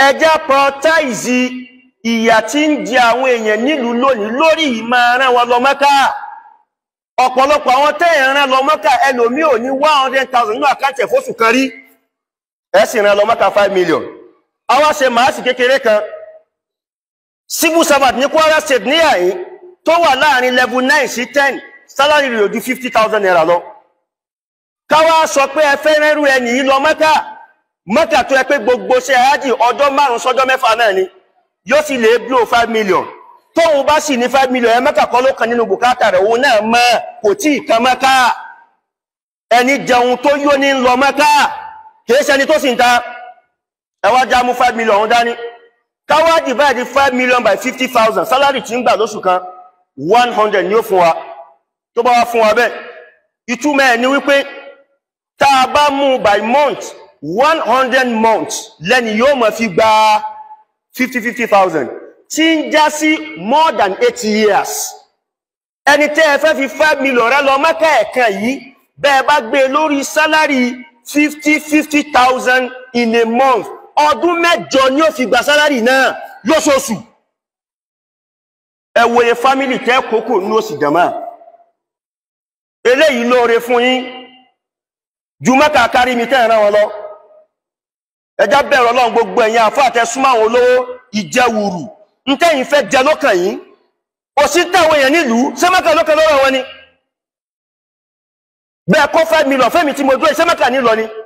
ẹjẹ́ prioritize ìyà tí ń jẹ àwọn èèyàn nílùú lónìí lórí ìmọ̀ rán wọn lọ Mẹ́kà ọ̀pọ̀lọpọ̀ àwọn tẹ́yìn rán lọ Mẹ́kà ẹlòmí ò ní one hundred thousand nínú àkáǹtì ẹ̀fọ́sù kan rí ẹ sì rán lọ Mẹ́kà five million àwa ṣe màásì kékeré kan civil servant ní Kwara state ní àyín tó wà láàrin level nine sí ten salary rẹ̀ ò ju fifty thousand naira lọ káwá sọ pé ẹ fẹ́ rẹ́rù ẹni yìí lọ Mẹ́kà Mẹ́kà tó ẹ pé gbogbo ṣe àájì ọjọ́ márùn sọ́jọ́ mẹ́fà náà ni yóò sì lè blow five million tóun bá sì ní five million ẹ Mẹ́kà kọ́ ló kan nínú bùkátà rẹ̀ òun náà mọ́ kò tí ì kan Mẹ́kà ẹni jẹun tó yó ní lọ Mẹ́kà kìí ṣẹni tó sì ń ta ẹ wá já mú five million ọ̀hún dání káwá divide five million by fifty thousand salary tí ń gbà lóṣù kan one hundred ni ó fún wa tó bá wá fún wa bẹ́ẹ̀ ìtumọ̀ ẹ̀ ni wípé tá a bá mú by month one hundred months lẹ́ni yóò máa fi gba fifty fifty thousand tí ń já sí more than eight years ẹni tẹ́ ẹ fẹ́ fi five million rẹ lọ mẹ́kà ẹ̀kan yìí bẹ́ẹ̀ bá gbé e lórí sálárì fifty fifty thousand in a month ọdún mẹ́jọ ni ó fi gba sálárì náà lóṣooṣù ẹ wòye fámìlì tẹ́ kókò ní òsì jàmá eléyìí lóore fún yín ju mẹ́kà kárí mi tẹ́ ẹ̀ràn wọn lọ ẹjá bẹ̀rẹ̀ ọlọ́run gbogbo ẹ̀yin àfáà tẹ́ súnmọ́ àwọn olówó ìjẹwùrù ntẹ́yìn fẹ́ jẹ lọ́kàn yín òsì táwọn èèyàn nílùú sẹ́mẹ́kà lọ́kàn lọ́rọ̀ wọn ni bẹ́ẹ̀ kó five million fẹ́mi tí mo dúró sẹ́mẹ́kà nílọ ni